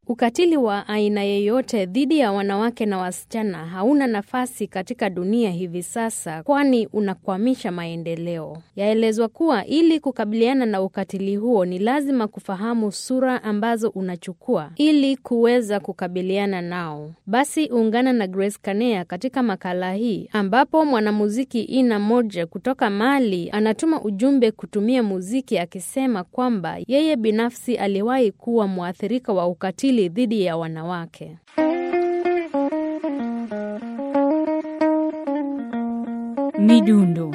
Ukatili wa aina yeyote dhidi ya wanawake na wasichana hauna nafasi katika dunia hivi sasa, kwani unakwamisha maendeleo. Yaelezwa kuwa ili kukabiliana na ukatili huo ni lazima kufahamu sura ambazo unachukua ili kuweza kukabiliana nao. Basi ungana na Grace Kanea katika makala hii ambapo mwanamuziki Ina Moja kutoka Mali anatuma ujumbe kutumia muziki akisema kwamba yeye binafsi aliwahi kuwa mwathirika wa ukatili dhidi ya wanawake. Midundo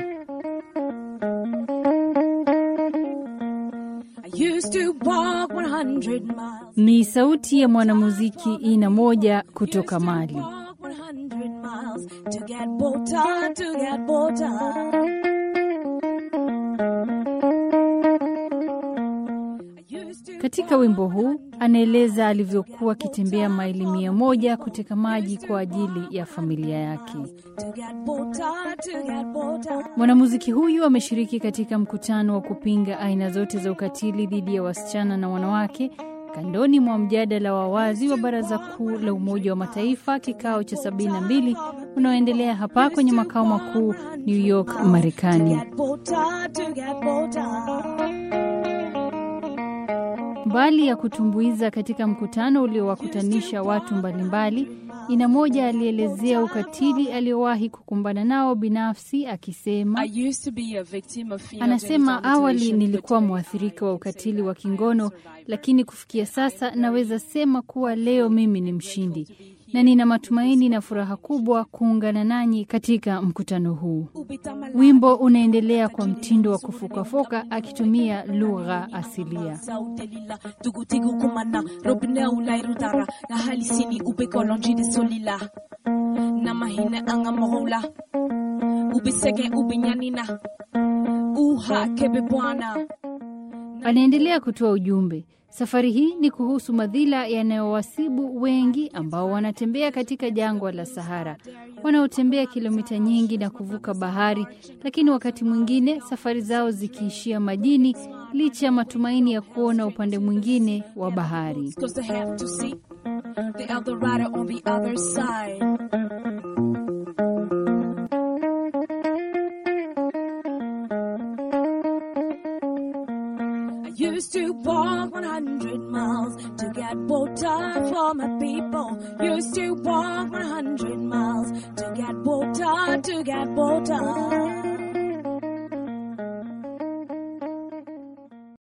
ni sauti ya mwanamuziki Ina Moja kutoka Mali. Katika wimbo huu anaeleza alivyokuwa akitembea maili mia moja kuteka maji kwa ajili ya familia yake. Mwanamuziki huyu ameshiriki katika mkutano wa kupinga aina zote za ukatili dhidi ya wasichana na wanawake kandoni mwa mjadala wa wazi wa Baraza Kuu la Umoja wa Mataifa, kikao cha 72 unaoendelea hapa kwenye makao makuu New York, Marekani. Mbali ya kutumbuiza katika mkutano uliowakutanisha watu mbalimbali, Ina Moja alielezea ukatili aliyowahi kukumbana nao binafsi, akisema anasema, awali nilikuwa mwathirika wa ukatili wa kingono, lakini kufikia sasa naweza sema kuwa leo mimi ni mshindi na nina matumaini na furaha kubwa kuungana nanyi katika mkutano huu. Wimbo unaendelea kwa mtindo wa kufokafoka akitumia lugha asilia. Anaendelea kutoa ujumbe. Safari hii ni kuhusu madhila yanayowasibu wengi ambao wanatembea katika jangwa la Sahara, wanaotembea kilomita nyingi na kuvuka bahari, lakini wakati mwingine safari zao zikiishia majini, licha ya matumaini ya kuona upande mwingine wa bahari. Used to walk 100 miles to get water for my people. Used to walk 100 miles to get water, to get water.